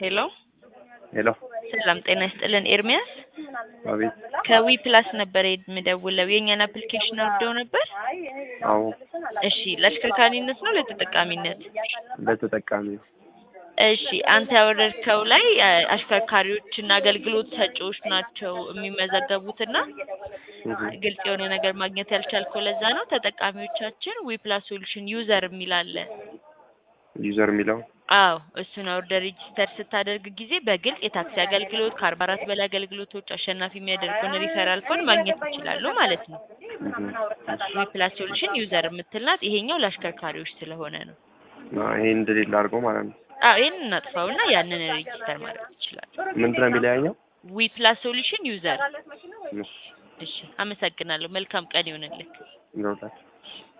ሄሎ ሄሎ ሰላም ጤና ይስጥልን ኤርሚያስ አቤት ከዊ ፕላስ ነበር የምደውለው የእኛን አፕሊኬሽን አውርደው ነበር አዎ እሺ ለአሽከርካሪነት ነው ለተጠቃሚነት ለተጠቃሚ ነው እሺ አንተ ያወረድከው ላይ አ, አሽከርካሪዎችና አገልግሎት ሰጪዎች ናቸው የሚመዘገቡትና እህ፣ ግልጽ የሆነ ነገር ማግኘት ያልቻልከው ለዛ ነው ተጠቃሚዎቻችን ዊ ፕላስ ሶሉሽን ዩዘር የሚል አለ ዩዘር የሚለው አዎ እሱን አውርደህ ሬጂስተር ስታደርግ ጊዜ በግልጽ የታክሲ አገልግሎት ከአርባ አራት በላይ አገልግሎቶች አሸናፊ የሚያደርጉን ሪፈራል ኮድ ማግኘት ይችላሉ ማለት ነው እህ፣ ዊ ፕላስ ሶሉሽን ዩዘር የምትል ናት ይሄኛው ለአሽከርካሪዎች ስለሆነ ነው አ፣ ይሄን እንደሌለ አድርጎ ማለት ነው። አዎ ይህን እናጥፋውና ያንን ሬጂስተር ማድረግ ይችላል ምንድን ነው የሚለያየው? ዊ ፕላስ ሶሉሽን ዩዘር እሺ፣ እሺ አመሰግናለሁ መልካም ቀን ይሆንልህ ይኖራል